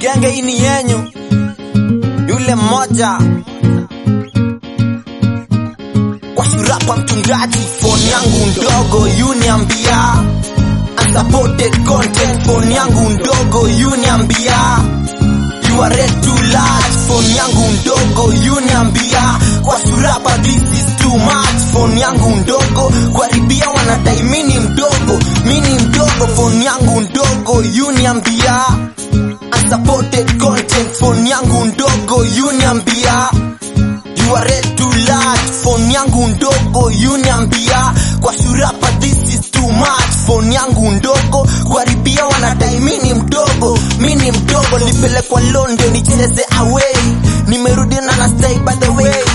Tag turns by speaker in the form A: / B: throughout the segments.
A: genge hii ni yenyu, yule mmoja kwa shurapa mtungaji, phone yangu ndogo yuniambia unsupported content, phone yangu ndogo yuniambia you are red too large, phone yangu ndogo yuniambia kwa shurapa this is too much, phone yangu ndogo kuharibia wanadai mini mdogo, mini mdogo, phone yangu ndogo yuniambia unsupported content, phone yangu ndogo yuniambia You are red too large, phone yangu ndogo yuniambia kwa shurapa this is too much, phone yangu ndogo kuharibia wanadai mini mdogo, mini mdogo, nilipelekwa London nicheze away, nimerudi na na stay by the way,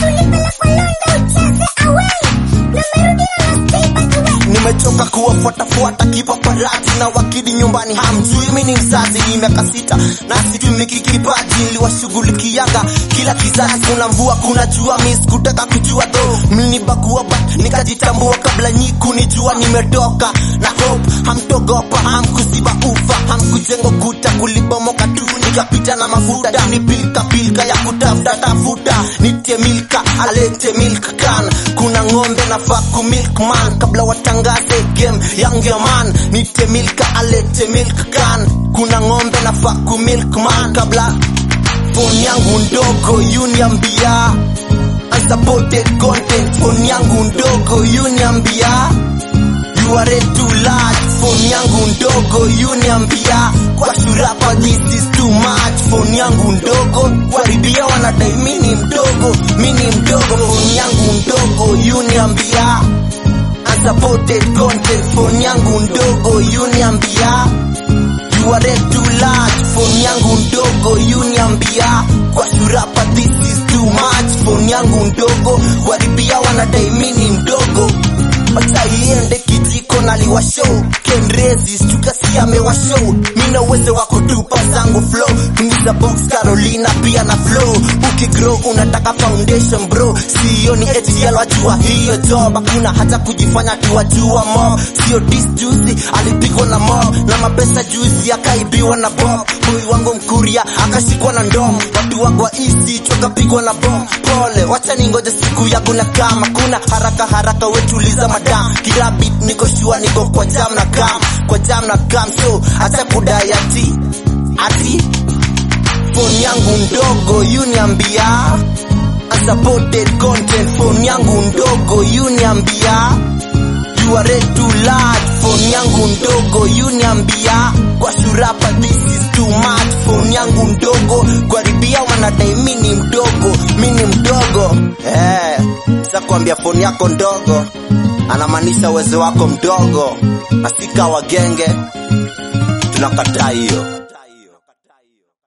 A: nimechoka kuwafuatafuata kipaparati na wakidi nyumbani hamjui mimi ni mzazi ni miaka sita na situmiki kipaji niliwashughulikiaga kila kizazi kuna mvua kuna jua mi sikutaka kujua tho mlinibagua but nikajitambua kabla nyi kunijua nimetoka na hope hamtogopa hamkuziba ufa hamkujengo kuta kulibomoka tu nikapita na mafuta ni pilka pilka ya kutafuta tafuta nitie milka alete milk can kuna ng'ombe nafaa ku milk man kabla watangaze game yange man nitie milka alete milk can kuna ng'ombe nafaa ku milk man kabla phone yangu ndogo yuniambia unsupported content phone yangu ndogo yuniambia you are red too large phone yangu ndogo yuniambia kwa shurapa this is too much phone yangu ndogo kuharibia wanadai mini mdogo mini mdogo phone yangu ndogo yuniambia unsupported content phone yangu ndogo yuniambia you are red too large phone yangu ndogo yuniambia kwa shurapa this is too much phone yangu ndogo kuharibia wanadai mini mdogo wacha iende kijiko naliwasho kenrezi stukasi amewasho mina uwezo wa kutupa zangu flow tungiza box carolina pia na flow ukigrow unataka foundation bro sio ni etiel wajua hiyo job hakuna hata kujifanya tuwajua mo sio dis juzi alipigwa na mo na mapesa juzi akaibiwa na bob boy wangu mkuria akashikwa na ndom watu wangu wa isi chokapigwa na bom pole wacha ningoje siku yangu na kama kuna haraka haraka wetuliza madam kila bit niko shua niko kwa jam na kam kwa jam na kam so acha kudai ati ati phone yangu ndogo yuniambia unsupported content phone yangu ndogo yuniambia you are red too large phone yangu ndogo yuniambia kwa shurapa this is too much phone yangu ndogo kuharibia wanadai mini mdogo mini mdogo eh sasa kuambia phone yako ndogo anamaanisha uwezo wako mdogo na sika wagenge tunakataa hiyo